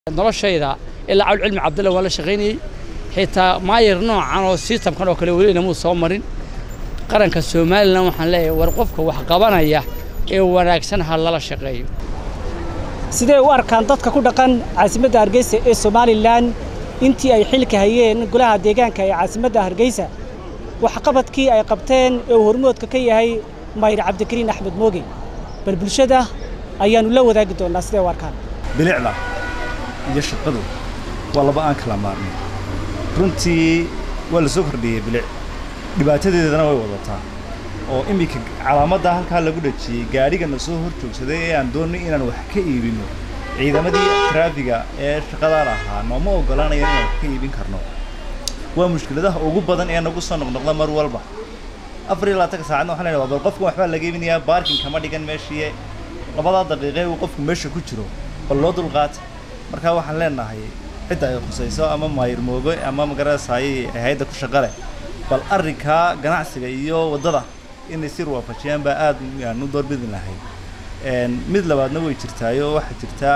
noloshayda ilaa cawl cilmi cabdulla waan la shaqaynayey xitaa maayir noocan oo sistamkan oo kale welina muu soo marin qaranka somalilan waxaan leeyahay war qofka wax qabanaya ee wanaagsan ha lala shaqeeyo sidee u arkaan dadka ku dhaqan caasimadda hargeysa ee somalilan intii ay xilka hayeen golaha deegaanka ee caasimadda hargeysa waxqabadkii ay qabteen ee uu hormoodka ka yahay mayr cabdikariin axmed mooge bal bulshada ayaannu la wadaagi doonnaa sidee u arkaan bilicda iyo shaqadu waa laba aan kala maarnay runtii waa la soo kordhiyey bilic dhibaatadeedana way wadataa oo iminka calaamadda halkaa lagu dhajiyey gaadhigana soo hor joogsaday ee aan doonnay inaan wax ka iibinno ciidamadii traafiga ee shaqadaa lahaa nooma oggolaanaya inaan wax ka iibin karno waa mushkiladaha ugu badan ee nagu soo noqnoqda mar walba afar iyo labaatanka saacadna waxaan leeyahay bal qofka waxbaa laga iibinayaa baarkin kama dhigan meeshii labadaa daqiiqe uu qofku meesha ku jiro bal loo dulqaata markaa waxaan leenahay cidda ay khusayso ama maayir moogo ama magarasaaye hayadda ku shaqa leh bal arrinkaa ganacsiga iyo waddada inay sir waafajiyaan baa aad aan u doorbidi lahay mid labaadna way jirtaayo waxaa jirtaa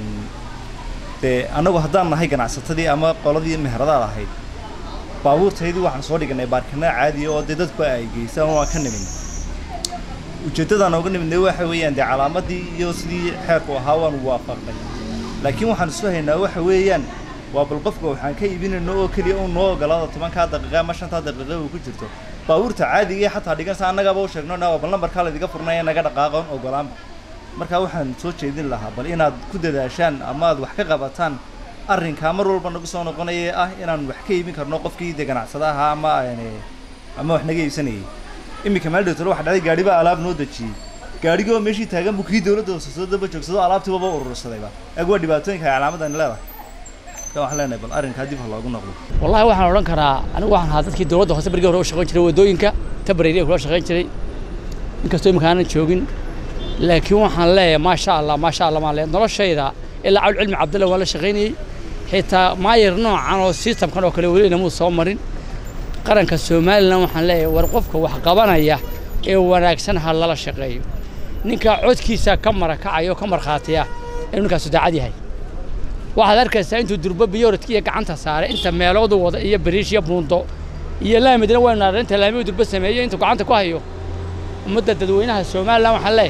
dee annagu haddaan nahay ganacsatadii ama qoladii meheradaad ahayd baabuurtaydii waxaan soo dhiganay baarkana caadiya oo dee dadku ay geysaan waan ka nimin ujeeddadaan ooga nimidnay waxa weeyaan dee calaamadii iyo sidii xeerku ahaa waanu waafaqnay laakiin waxaan isu haynaa waxa weeyaan waa bal qofka waxaan ka iibinayno oo keliya uu noo ogolaado tobankaa daqiiqa ama shantaa daqiiqa uu ku jirto baabuurta caadiga iyo xataa dhigansa annagaaba u sheegno dhaa bal lambarkaa laydiga furnaya naga dhaqaaqoon ogolaanba markaa waxaan soo jeedin lahaa bal inaad ku dadaashaan ama aad wax ka qabataan arrinkaa mar walba nagu soo noqonaya ah inaan wax ka iibin karno qofkii dee ganacsada ahaa ama ama wax naga iibsanayay iminka meel dhowtalo waxa dhacday gaadhi baa alaab noo dejiyey gaadhigii oo meeshii taagan buu kii dawladda hoosasoo daba joogsado alaabtiibaba urursadayba ag waa dhibaatooyinka ay calaamadan leedahay marka waxaan leenahay bal arrinkaa dib ha loogu noqdo wallahi waxaan odhan karaa anigu waxaan ahaa dadkii dowladda hoose barigii hore u shaqayn jiray waddooyinka tabareeriya kula shaqayn jiray inkastoo iminka aanan joogin laakiin waxaan leeyahay maasha allah maasha allah maan leeyahay noloshayda ilaa cawl cilmi cabdulla waan la shaqaynayey xitaa maayir noocan oo sistamkan oo kale welina muu soo marin qaranka somalilan waxaan leeyahay war qofka wax qabanaya ee wanaagsan ha lala shaqeeyo ninkaa codkiisa ka marakacayo ka markhaatiya inuu ninkaasu daacad yahay waxaad arkaysaa intuu durbo biyoradkiiyo gacanta saaray inta meeloodu wada iyo bariish iyo buundo iyo laamidna waynu naarnay inta laamiyu durbo sameeyo intuu gacanta ku hayo ummadda dadweynaha somalilan waxaan leeyahay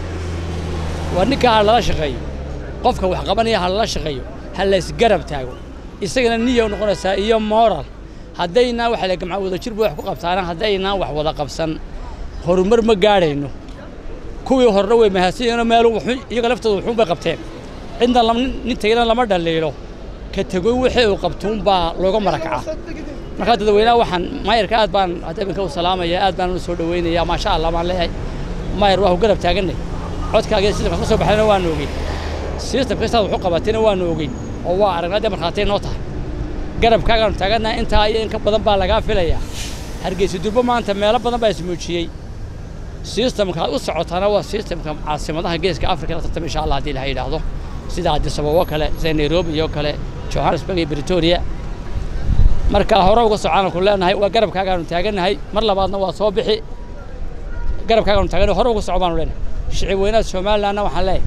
war ninkaa ha lala shaqeeyo qofka wax qabanaya ha lala shaqeeyo ha laysgarab taago isagana niya u noqonaysaa iyo moral haddaynaan waxa la gamca wada jir buu wax ku qabtaana haddaynaan wax wada qabsan horumar ma gaadhayno kuwii horena way mahadsanyihiinoo meel iyaga laftooda wuxuun bay qabteen cidna nin tegina lama dhaliilo ka tegoy wixii uu qabtuun baa looga marakaca markaa dadweynaha waxaan maayarka aad baan hadabinka u salaamaya aad baan u soo dhaweynaya maasha allah baan leeyahay maayar waa ku garab taaganay codkaaga sistamka ka soo baxayna waanu ogeyn sistamka saad waxu qabatayna waanu ogeyn oo waa aragnaa dee markhaatay noo tahay garabkaagaanu taagannaha intaa iyo in ka badan baa lagaa filayaa hargeysa durbo maanta meelo badan baa ismuujiyey sistamka aad u socotaana waa sistamka caasimadaha geeska afrika la tartama insha allah haddii ilaha yidhaahdo sida addis ababa kale sida nairobi iyo kale johannesburg iyo britoria marka hore uga socaanu ku leenahay waa garabkaagaanu taagannahay mar labaadna waa soo bixi garabkaagaanu taagannahay hore uga soco baanu leenahay shicib weynaha somalilandna waxaan leeyahay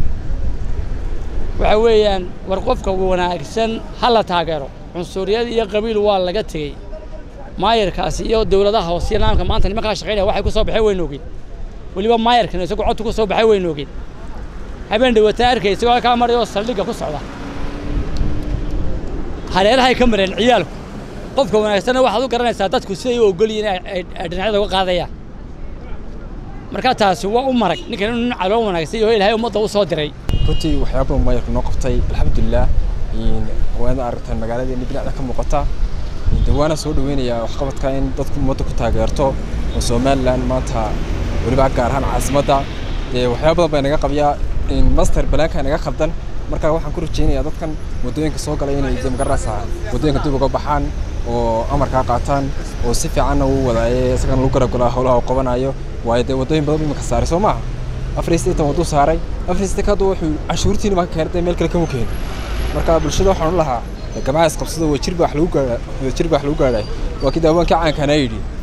waxa weeyaan war qofka wanaagsan ha la taageero cunsuriyad iyo qabiil waa laga tegey maayarkaasi iyo dowladaha hoose iyo nidaamka maanta nimankaa shaqaynaya waxay ku soo baxay waynu ogeyn weliba maayarkan isagoo codtu ku soo baxay waynu ogeyn habeen dhawataan arkay isagoo halkaa marayoo saldhigga ku socda hareerahay ka mareen ciyaalku qofka wanaagsanna waxaad u garanaysaa dadku siday u ogol yihiin ay dhinacyada uga qaadayaan marka taasi waa u marag ninkan inuu nin caloo wanaagsan yaho ilaahay ummadda u soo diray runtii waxyaaba maayarku noo qabtay alxamdulilah waana aragtaan magaaladeeni binacda ka muuqata de waana soo dhaweynayaa waxqabadka in dadku ummadda ku taageerto oo somalilan maanta weliba gaar ahaan caasimadda dee waxyaaba badan baa naga qabyaa master balaanka naga khaldan marka waxaan ku rajaynayaa dadkan waddooyinka soo galay inay de magarasa waddooyinka dib uga baxaan oo amarkaa qaataan oo si fiicanna uu wadaaye isagana lagu garabgalaa howlaha uu qabanayo waayo dee waddooyin badan imika saaray soo maaha afar iyo siddeetan wadduu saaray afar iyo siddeetan hadda wuxuu canshuurtiina ma keenay dee meel kale kama keeni marka bulshada waxaan u lahaa gamcaha isqabsado waa jirba wax lagu gaadha waa jirba wax lagu gaadhay waa kii daawaankii caankaana yidhi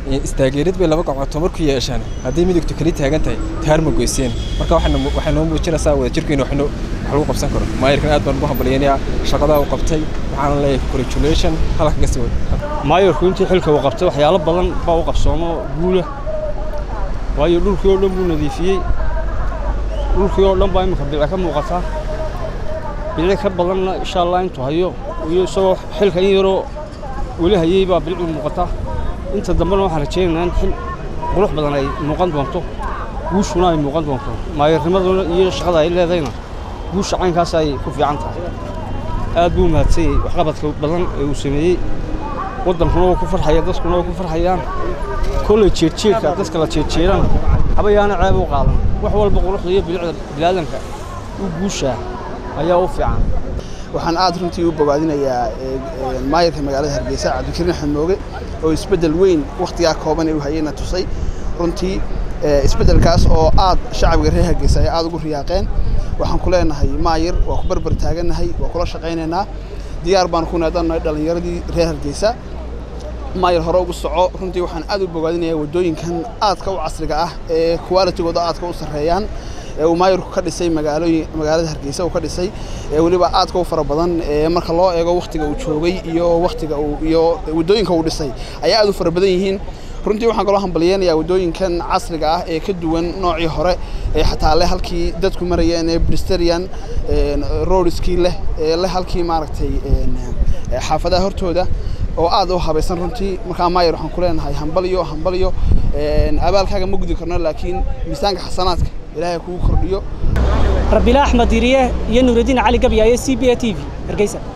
istaageerid bay laba gacmood marku yeeshaan haddii midigtu kali taagan tahay taar ma goyseen marka waxay noo muujinaysaa wadajirkeena wax lagu qabsan karo maayirkan aad baan ugu hambalyaynayaa shaqadaa uu qabtay waxaana leeyahay congratulation halka ka sii wad maayirku intii xilka uu qabtay waxyaalo badan baa u qabsoomo guula waayo dhulkii oo dhan buu nadiifiyey dhulkii oo dhan baa imika bilci ka muuqataa bilci ka badanna insha allah intuu hayo iyo isagoo xilka in yaroo weli hayey baa bilci muuqataa inta dambena waxaan rajaynaynaa in xil qurux badan ay muuqan doonto guushuna ay muuqan doonto maayirnimaduna iyo shaqada ay leedayna guusha caynkaas ay ku fiican tahay aad buu mahadsanyey waxqabadka badan ee uu sameeyey waddankuna waa ku farxaya dadkuna waa ku farxayaan kolley jeedjeedka dadka la jeedjeedaan habayaana ceeb u qaadan wax walba quruxda iyo bilicda bilaadanka u guushaa ayaa u fiican waxaan aad runtii u bogaadinayaa maayirka magaalada hargeysa cabdikariin axmed mooge oo isbeddel weyn wakhtigaa kooban ee uu hayeyna tusay runtii isbeddelkaas oo aad shacabka reer hargeysa ay aad ugu riyaaqeen waxaan ku leenahay maayir waa ku barbar taagannahay waa kula shaqaynaynaa diyaar baan ku naadanahay dhallinyaradii reer hargeysa maayir hore ugu soco runtii waxaan aad u bogaadinayaa waddooyinkan aadka u casriga ah ee qualitigooda aadka u sarreeyaan ee uu maayirku ka dhisay magaalooyin magaalada hargeysa uu ka dhisay ee weliba aadka u fara badan ee marka loo eego wakhtiga uu joogay iyo wakhtiga uu iyo waddooyinka uu dhisay ayaa aad u fara badan yihiin runtii waxaan kaloo hambalyeynayaa waddooyinkan casriga ah ee ka duwan noocii hore ee xataa leh halkii dadku marayeen ee bristerian roadskii leh ee leh halkii maaragtay xaafadaha hortooda oo aad u habaysan runtii markaa maayir waxaan ku leenahay hambalyo hambalyo abaalkaaga ma gudi karno laakiin miisaanka xasanaadka ilaahay kugu kordhiyo rabiila axmed diriye iyo nuuraddiin cali gabyaaye c b a t v hargeysa